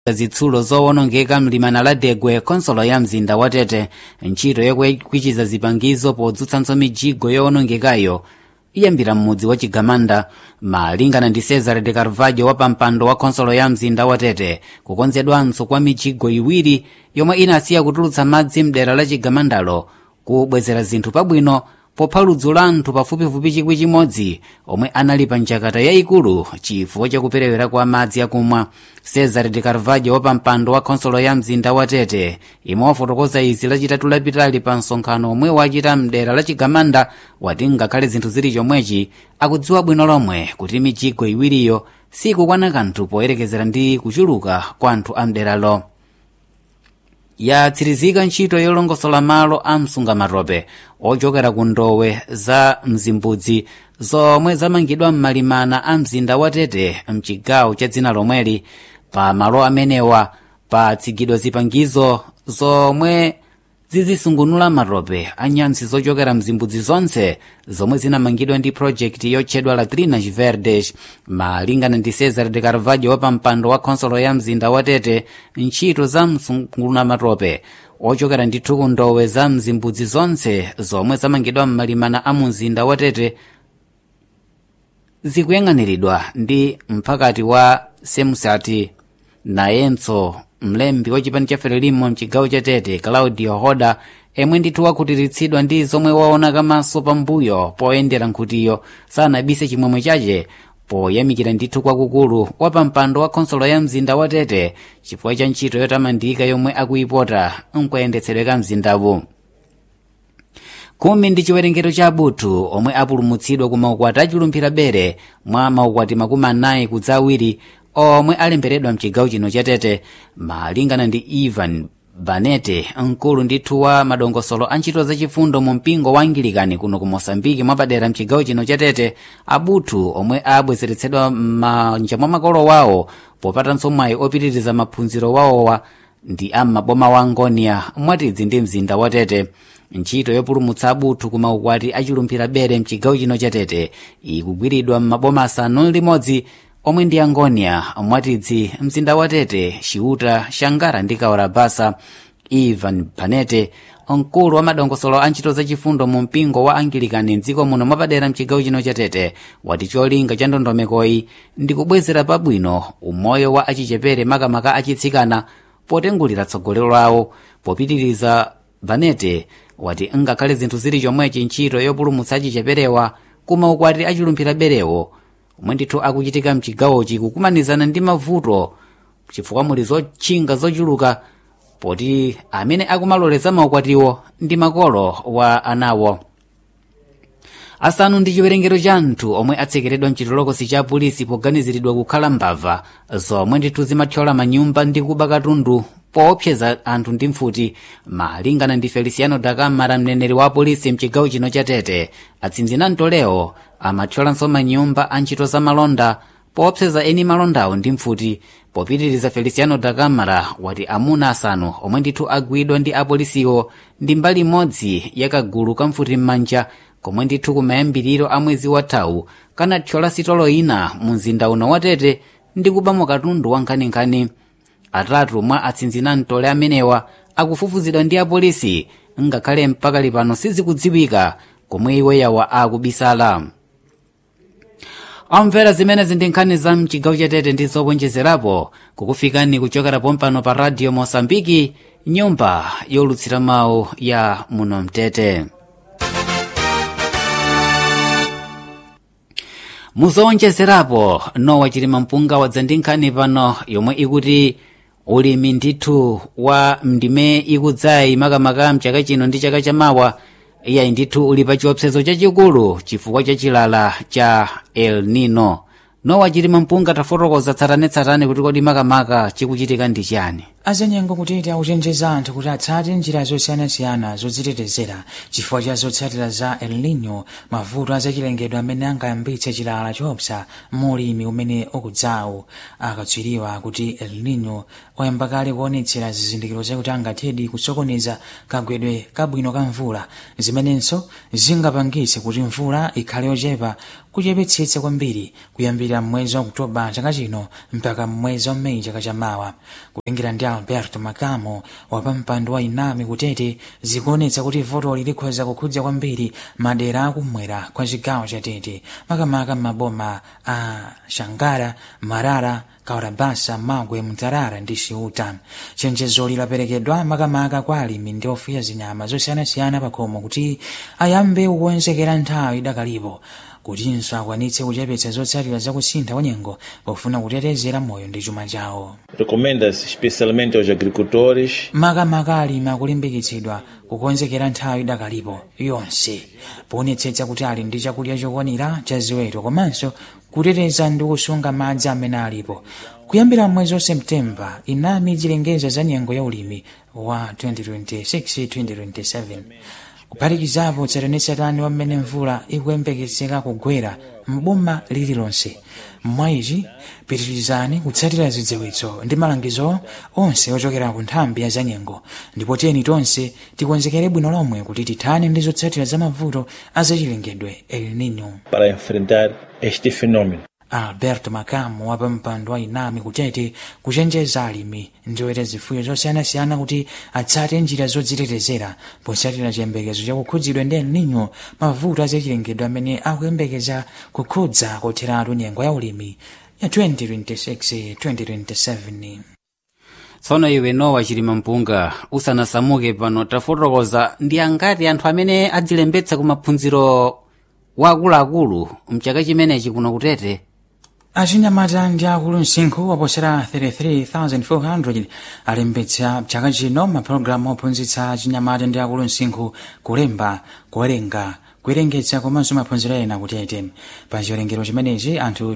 zitsulo zowonongeka mlimana la degwe konsolo ya mzinda wa tete ntchito yokwichiza zipangizo podzutsanso mijigo yowonongekayo iyambira m'mudzi wa chigamanda malingana ndi cesar de carvalho wa pampando wa khonsolo ya mzinda wa tete kukonzedwanso kwa mijigo iwiri yomwe inasiya kutulutsa madzi mdera la chigamandalo kubwezera zinthu pabwino popha ludzu la anthu pafupifupi chikwi chimodzi omwe anali pa njakata yayikulu chifukwa chakuperewera kwa madzi akumwa cesar de carvalho wa pampando wa khonsolo ya mzinda wa tete imwe wafotokoza izi lachitatu lapitali pa msonkhano omwe wachita mdera la chigamanda wati ngakhale zinthu zili chomwechi akudziwa bwino lomwe kuti mijigo iwiriyo sikukwana kanthu poyerekezera ndi kuchuluka kwa anthu a mderalo yatsirizika ntchito yolongosola malo a msungamatope ochokera ku ndowe za mzimbudzi zomwe zamangidwa m'malimana a mzinda wa tete mchigawo cha dzina lomweli pa malo amenewa patsigidwa zipangizo zomwe zizisungunula matope a nyantsi zochokera mzimbudzi zonse zomwe zinamangidwa ndi projekti yotchedwa latrinas verdes malingana ndi cesar de carvalho wa pampando wa khonsolo ya mzinda wa tete ntchito za msungunula matope ochokera ndithu ku ndowe za mzimbudzi zonse zomwe zamangidwa m'malimana a mzinda wa tete zikuyang'aniridwa ndi mphakati wa semsati nayenso mlembi wa chipani cha frelimo mchigawo cha tete claudio hoda emwe ndithu wakhutiritsidwa ndi zomwe waona kamaso pambuyo poyendera nkhutiyo sanabise chimwemwe chache poyamikira ndithu kwakukulu wa pampando wa khonsolo ya mzinda wa tete chifukwa cha ntchito yotamandika yomwe akuyipota nkuyendetsedwe ka mzindawu khumi ndi chiwerengero cha abuthu omwe apulumutsidwa ku maukwati achilumphira bere mwa maukwati makumi anayi kudza awiri omwe alemberedwa mchigawo chino cha tete malingana ndi ivan banete mkulu ndithu wa madongosolo a ntchito zachifundo mu mpingo wa angilikani kuno ku mosambiki mwapadera mchigawo chino cha tete abuthu omwe abwezeretsedwa m'manja mwa makolo wawo popatanso mwayi opitiriza maphunziro wawowa ndi am'maboma wa ngonia mwatidzi ndi mzinda wa tete ntchito yopulumutsa abuthu ku maukwati achilumphira bere mchigawo chino cha tete ikugwiridwa m'maboma asanu limodzi omwe ndi angonia mwatidzi mzinda wa tete ciuta xangara ndi kaorabasa ivan panete mkulu wa madongosolo a ntchito zachifundo mu mpingo wa angilikani mdziko muno mwapadera mchigawo chino cha tete wati cholinga cha ndondomekoyi ndi kubwezera pabwino umoyo wa achichepere makamaka achitsikana potengulira tsogolero lawo popitiriza vanete wati ngakhale zinthu zili chomwechi ntchito yopulumutsa achicheperewa kumaukwati achilumphira berewo omwe ndithu akuchitika mchigawochi kukumanizana ndi mavuto chifukwa muli zotchinga zochuluka poti amene akumaloleza maukwatiwo ndi makolo wa anawo asanu ndi chiwerengero cha anthu omwe atsekeredwa mchitolokosi cha polisi poganiziridwa kukhala mbava zomwe ndithu zimathyola manyumba ndi kuba katundu poopseza anthu ndi mfuti malingana ndi feliciano dakamara mneneri wa polisi mchigawo chino cha tete atsinzina mtolewo amathyolanso manyumba a ntchito za malonda poopseza eni malondawo ndi mfuti popitiriza feliciano dakamara wati amuna asanu omwe ndithu agwidwa ndi apolisiwo ndi mbali imodzi yakagulu kamfuti m'manja komwe ndithu kumayambiriro a mwezi wathawu kanathyola sitolo ina mu mzinda uno wa tete ndi kubamo katundu wankhaninkhani atatu mwa atsinzina mtole amenewa akufufuzidwa ndi apolisi ngakhale mpaka lipano sizikudziwika komwe iweyawa akubisala amvera zimenezi ndi nkhani za mchigawo cha tete ndi zowonjezerapo kukufikani kuchokera pompano pa radio mosambiki nyumba yolutsira mawu ya muno mtete muzowonjezerapo nowa chilima mpunga wadza ndi nkhani pano yomwe ikuti ulimi ndithu wa mndime ikudzayi makamaka mchaka chino ndi chaka chamawa iyayi ndithu uli pa chiopsezo chachikulu chifukwa cha chilala cha el nino nowa chilima mpunga tafotokoza tsatanetsatane kuti kodi makamaka chikuchitika ndi chani azanyengo kutete akuchenjeza anthu kuti atsate njira zosiyanasiyana zodzitetezera chifukwa cha zotsatira za el nino mavuto azachilengedwe amene angayambitse chilala choopsa mulimi umene ukudzawu akatswiriwa kuti el nino wayamba kale kuonetsera zizindikiro zakuti angathedi kusokoneza kagwedwe kabwino ka mvula zimenenso zingapangitse kuti mvula ikhale yochepa kuchepetsetsa kwambiri kuyambira mwezi wa oktoba chaka chino mpaka mwezi wa meyi chaka chamawa kulengera ndi alberto makamo wapampando wa inami kutete zikuonetsa kuti votoli likhoza kukhudza kwambiri madera akumwera kwa chigawo cha tete makamaka m'maboma a shangara marara kaurabasa magwe mtarara ndi ciuta chenjezoli laperekedwa makamaka kwa alimi ndi ofuya zinyama zosiyanasiyana pakhomo kuti ayambe kukonzekera nthawi idakalipo kutinso akwanitse kuchepetsa zotsatira zakusintha kwa nyengo pofuna kutetezera moyo ndi chuma chawo Recomenda-se especialmente aos agricultores makamaka alimi akulimbikitsidwa kukonzekera nthawi idakalipo yonse poonetsetsa kuti ali ndi chakudya chokwanira cha ziweto komanso kuteteza ndi kusunga madzi amene alipo kuyambira mwezi wa septemba inami ichilengeza za nyengo ya ulimi wa 2026-2027 kuphatikizapo tsatanetsatane wamene mvula ikuyembekezeka kugwera mboma lililonse mwayichi pitirizani kutsatira zidziwitso ndi malangizo onse ochokera ku nthambi ya zanyengo ndipo tiyeni tonse tikonzekere bwino lomwe kuti tithane ndi zotsatira za mavuto azachilengedwe el nino para enfrentar este fenômeno. alberto makamo wa pampando wa inami kutete kuchenjeza alimi ndi oweta zifuyo zosiyanasiyana kuti atsate njira zodzitetezera potsatira chiyembekezo chakukhudzidwa ndi el nino mavuto azachilengedwe amene akuyembekeza kukhudza kotheratu nyengo ya ulimi ya 2026-2027 tsono iwe nowa chilima mpunga usanasamuke pano tafotokoza ndi angati anthu amene adzilembetsa ku maphunziro waakuluakulu mchaka chimenechi kuno kutete achinyamata ndi akulu msinkhu waposera 33,400 alembetsa chaka chino mapulogalamu ophunzitsa achinyamata ndi akulu msinkhu kulemba kuwerenga kuwerengetsa komanso maphunziro ena kutete pa chiwerengero chimenechi anthu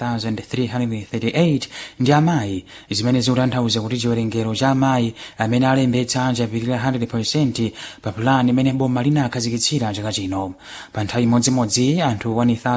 20,338 ndi amayi zimene zikutanthauza kuti chiwerengero cha amayi amene alembetsa chapirira 100% pa pulani imene boma linakhazikitsira chaka chino pa nthawi imodzimodzi anthu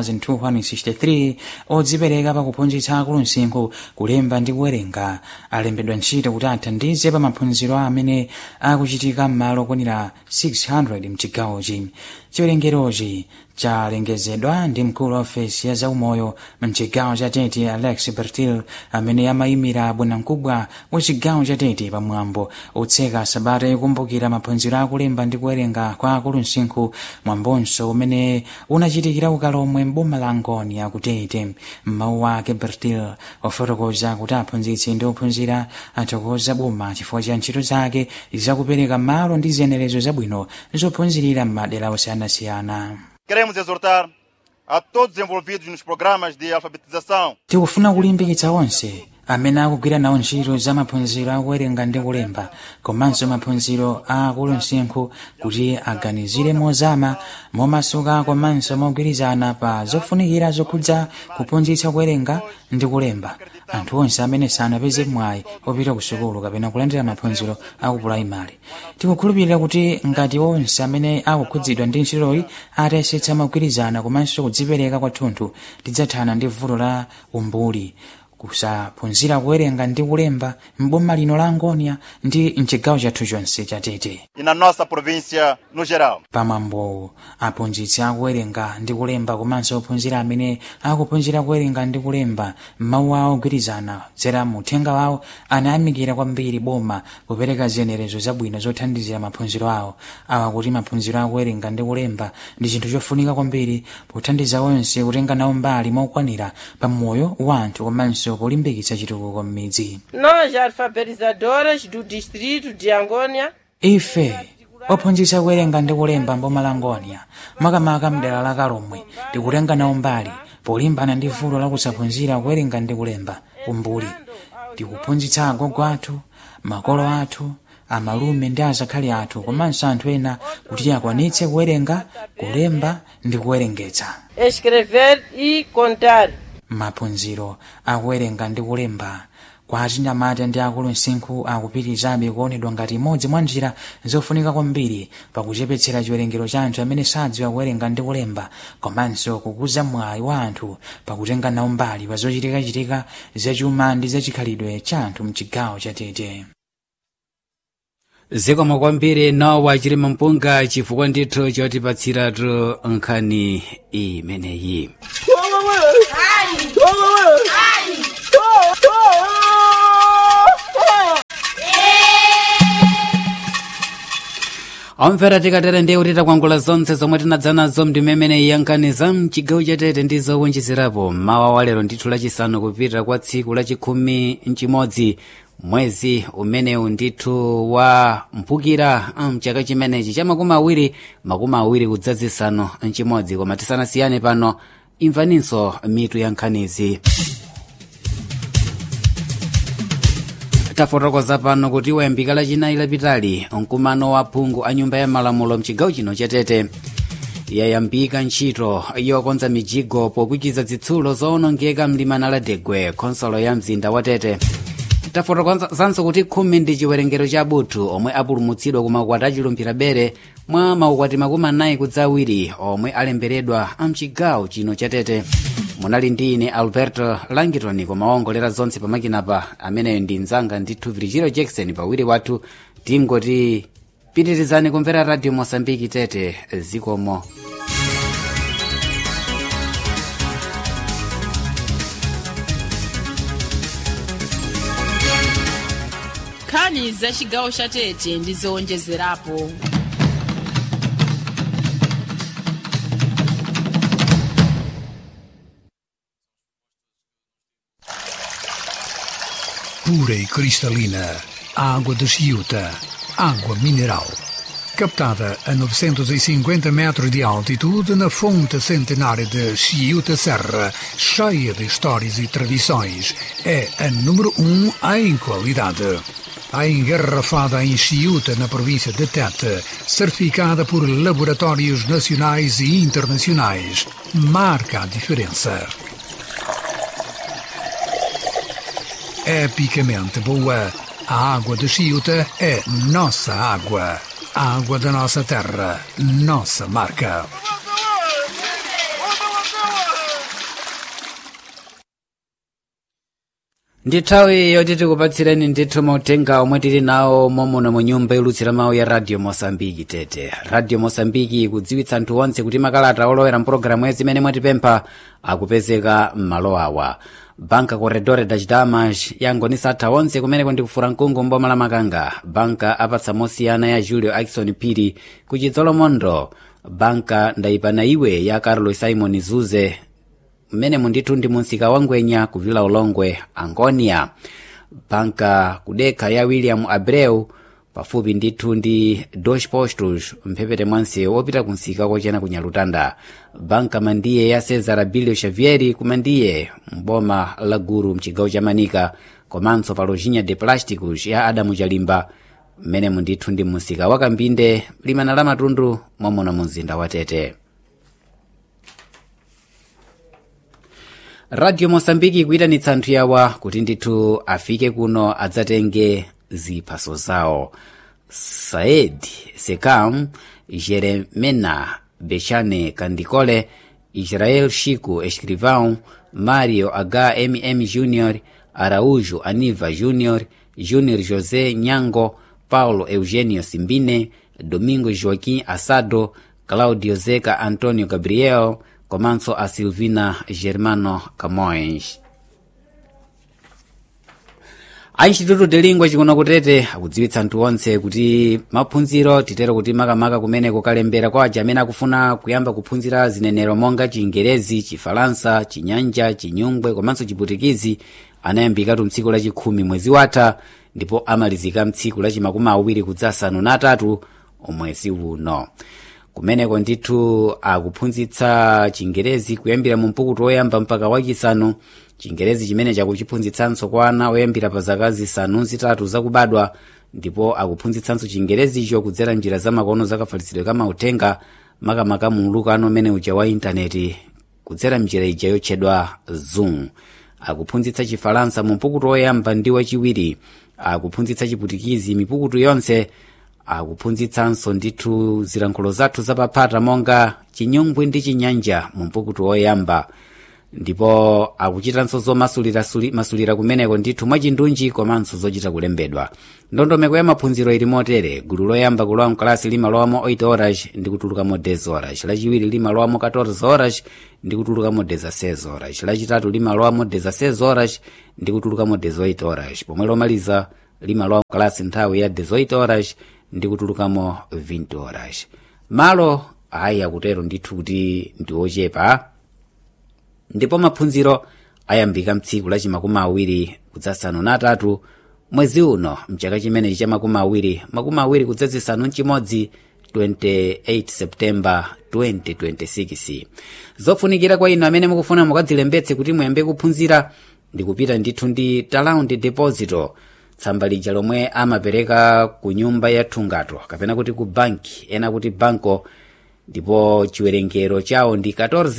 1263 odzipereka pakuphunzitsa akulu msinkhu kulemba ndi kuwerenga alembedwa ntchito kuti athandize pa maphunziro amene akuchitika m'malo okwanira 600 mchigawochi chiwerengerochi chalengezedwa ndi mkulu wa ofesi ya zaumoyo mchigawo cha tete alex bertil amene amayimira bwanamkubwa wa chigawo cha tete pamwambo otseka sabata yokumbukira maphunziro akulemba ndi kuwerenga kwa akulu msinkhu mwambonso umene unachitikira ukalomwe mboma la ngoni akutete mmawu ake bertil ofotokoza kuti aphunzitsi ndi ophunzira athokoza boma chifukwa cha ntchito zake zakupereka malo ndi ziyenerezo zabwino zophunzirira m'madera osiyanasiyana Queremos exortar a todos os envolvidos nos programas de alfabetização tikufuna kulimbikitsa onse amene akugwira nawo ntchito za maphunziro akuwerenga ndi kulemba komanso maphunziro a akulu msinkhu kuti aganizire mozama momasuka komanso mogwirizana pa zofunikira zokhudza kuphunzitsa kuwerenga ndi kulemba anthu onse amene sanapeze mwayi opita ku sukulu kapena kulandira maphunziro aku pulaimali tikukhulupirira kuti ngati onse amene akukhudzidwa ndi ntchitoyi atayesetsa mogwirizana komanso kudzipereka kwathunthu tidzathana ndi vuto la umbuli kusaphunzira kuwerenga ndi kulemba m'boma lino la angonia ndi mchigawo chathu chonse cha tete e na nossa província no geral. pamwambo aphunzitsi akuwerenga ndi kulemba komanso ophunzira amene akuphunzira kuwerenga ndi kulemba mawu awo ogwirizana zera muthenga wawo anayamikira kwambiri boma kupereka ziyenerezo zabwino zothandizira maphunziro awo awa kuti maphunziro akuwerenga ndi kulemba ndi chinthu chofunika kwambiri pothandiza onse kutenga nawo mbali mokwanira pa moyo wa anthu komanso polimbikitsa chitukuko m'midzi Nós, alfabetizadoras do distrito de Angônia, ife ophunzitsa kuwerenga ndi kulemba mboma la ngonia makamaka mdera la kalomwe tikutenga nawo mbali polimbana ndi vuto la kusaphunzira kuwerenga ndi kulemba umbuli tikuphunzitsa agogo athu makolo athu amalume ndi azakhali athu komanso anthu ena kuti akwanitse kuwerenga kulemba ndi kuwerengetsa escrever e contar. maphunziro akuwerenga ndi kulemba kwa achinyamata ndi akulu msinkhu akupitirizabe kuonedwa ngati imodzi mwa njira zofunika kwambiri pakuchepetsera chiwerengero cha anthu amene sadziwa kuwerenga ndi kulemba komanso kukuza mwayi wa anthu pakutenga nawo mbali pa zochitikachitika zachuma ndi zachikhalidwe cha anthu mchigawo cha tete zikomo kwambiri nowa chilima mpunga chifukwa ndithu chotipatsiratu nkhani imeneyi omvera tikatere ndiye kuti takwangula zonse zomwe tinadza nazo mndimemene yankhani za mchigawo chatete ndi zowonjezerapo mawa wa lero ndithu lachisanu kupita kwa tsiku lachikhumi mchimodzi mwezi umenewu ndithu wa mphukira mchaka chimenechi cha makumi awiri makumi awiri kudzazisanu mchimodzi koma tisanasiyane pano imvaninso mitu ya nkhanizi tafotokoza pano kuti wayambika lachinayi lapitali mkumano wa phungu a nyumba ya malamulo mchigawo chino chatete yayambika ntchito yokonza mijigo pokwikiza zitsulo zoonongeka mlimana la degwe khonsolo ya mzinda wa tete tafotokozanso kuti khumi ndi chiwerengero cha abuthu omwe apulumutsidwa ku makwati achilumpira bere mwa maukwati makumi anayi kudza awiri omwe alemberedwa mchigawo chino chatete munali ndi ine alberto langiton koma waongolera zonse pamakinapa ameneyo ndi mzanga ndithu virgilio jackson pawiri wathu tingoti pitirizani kumvera radio mosambiki tete zikomo nkhani za chigawo cha tete ndi zowonjezerapo pura e cristalina, água de Chiuta, água mineral. Captada a 950 metros de altitude na fonte centenária de Chiuta Serra, cheia de histórias e tradições, é a número um em qualidade. A engarrafada em Chiuta, na província de Tete, certificada por laboratórios nacionais e internacionais, marca a diferença. epicamente boa. A água de Chiuta é nossa água. A água da nossa terra, nossa marca. ndi nthawi yoti tikupatsireni ndithu mautenga omwe tili nawo momuno mu nyumba yolutsira mawu ya radio mosambiki tete radio mosambiki ikudziwitsa anthu onse kuti makalata olowera mpulogalamu zimene mwatipempha akupezeka m'malo awa banka corredore das damas yangonisa atha onse kumeneko ndikufura mkungu mboma la makanga banka apatsa mosiyana ya julio akison phiri ku chidzolomondo banka ndayipana iwe ya carlos simon zuze mmenemu ndithu ndi munsika wa ngwenya kuvila ulongwe angonia banka kudekha ya william abreu pafupi ndithu ndi dos postos mphepete mwanse wopita kunsika kochena ku nyalutanda banka mandiye ya cesar abilio xavieri kumandiye mboma la guru mchigawo cha manika komanso pa lojinha de plásticos ya adamu chalimba mmenemu ndithu ndi munsika wa kambinde limana la matundu momona mu mzinda wa tete radio mosambiki ikuyitanitsa anthu yawa kuti ndithu afike kuno adzatenge ziphaso zawo saed sekam jeremena bechane kandikole israel chico escrivão mario hmm jr araújo aniva jr júnior josé nyango paulo eugênio simbine domingo joaquim assado claudio zeca antônio gabriel komanso a silvina germano camões a instituto de lingua chikuno kutete akudziwitsa anthu onse kuti maphunziro titero kuti makamaka kumene kukalembera kwa aja amene akufuna kuyamba kuphunzira zinenero monga chingerezi chifalansa chinyanja chinyungwe komanso chiputikizi anayambikatu mtsiku lachikhumi mwezi watha ndipo amalizika mtsiku lachimakumi awiri kudzasanu na atatu mwezi uno kumeneko ndithu akuphunzitsa chingerezi kuyambira mu mpukutu woyamba mpaka wachisanu chingerezi chimene chakuchiphunzitsanso kwa ana oyambira pa zaka zisanu zitatu zakubadwa ndipo akuphunzitsanso chingerezicho kudzera njira zamakono zakafalitsidwe kamautenga makamaka mu ulukano umene uja wa intaneti kudzera njira ija yotchedwa zoom akuphunzitsa chifalansa mu mpukutu woyamba ndi wachiwiri akuphunzitsa chiputikizi mipukutu yonse akuphunzitsanso ndithu zilankhulo zathu zapaphata monga chinyungwi ndi chinyanja mu mpukutu woyamba ndipo akuchitanso zomasulira kumeneko ndithu mwachindunji komanso zochita kulembedwa ndondomeko ya maphunziro ili motere gulu loyamba kulowa mkalasi limalowamo 8 horas ndi kutulukamo 10 horas lachiwiri limalowamo 14 horas ndi kutulukamo 16 horas lachitatu limalowamo 16 horas ndi kutulukamo 18 horas pomwe lomaliza limalowa mkalasi nthawi ya 18 horas ndi kutulukamo 20 horas malo ayi akutero ndithu kuti ndi ochepa ndipo maphunziro ayambika mtsiku lachi makumi awiri kudzasanu natatu mwezi uno mchaka chimenechi cha makumi awiri makumi awiri kudzazisanu mchimodzi 28 septemba 2026 zofunikira kwa inu amene mukufuna mukadzilembetse kuti muyambe kuphunzira ndi kupita ndithu ndi talaundi deposito tsamba lija lomwe amapereka ku nyumba ya thungato kapena kuti ku banki ena kuti banko ndipo chiwerengero chawo ndi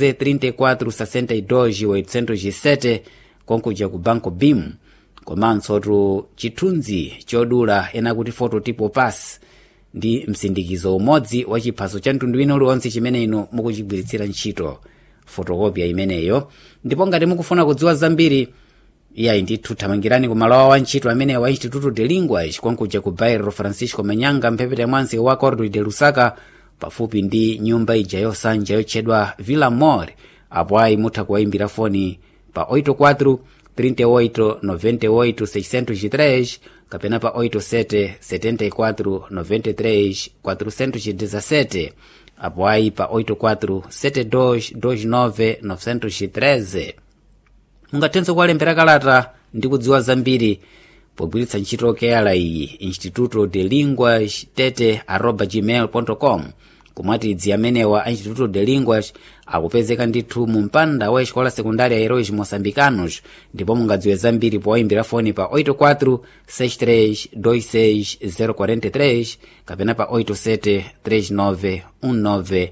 14,34,62,807 konkuja ku banco bim komanso tu chithunzi chodula ena kuti fototipo pass ndi msindikizo umodzi wa chiphaso cha mtundu wina uliwonse chimene inu mukuchigwiritsira ntchito fotokopya imeneyo ndipo ngati mukufuna kudziwa zambiri iyayi ndithu thamangirani ku malo wa ntchito amene wa instituto de linguas konkuja ku bairro francisco manyanga mphepete mwansi wa cordo de lusaka pafupi ndi nyumba ija yosanja yotchedwa villa mor apo ayi mutha kuwayimbira foni pa 84 38 98 603 kapena pa 87 74 93 417 apo ayi pa 84 72 29 913 mungathenso kuwalembera kalata ndi kudziwa zambiri pogwiritsa ntchito keyala iyi instituto de linguas tete arroba gmail com kumwatidzi amenewa a instituto de linguas akupezeka ndithu mu mpanda wa escola secundária heróis moçambicanos ndipo mungadziwe zambiri powayimbira foni pa 84 63 26 043 kapena pa 87 39 19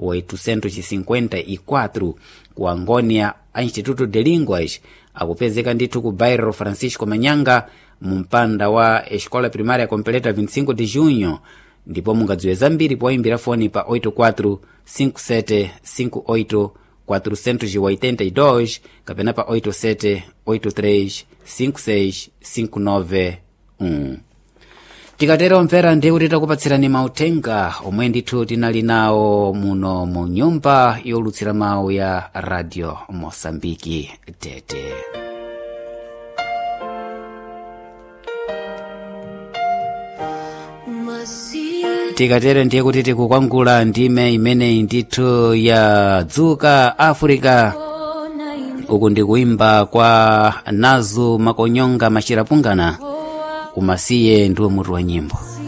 854 ku angônia a instituto de linguas akupezeka ndithu ku bairro francisco manyanga mu mpanda wa escola primária completa 25 de junho ndipo mungadziwe zambiri powayimbira foni pa 84 57 58 482 kapena pa 87 83 56 59 tikatero mvera ndiye kuti takupatsirani mauthenga omwe ndithu tinali nawo muno mu nyumba yolutsira mawu ya radio mosambiki tete tikatere ndiye kuti tikukwangula ndime imeneyi ndithu ya dzuka africa uku ndikuimba kwa nazu makonyonga machirapungana umasiye ndiwo mutu wa nyimbo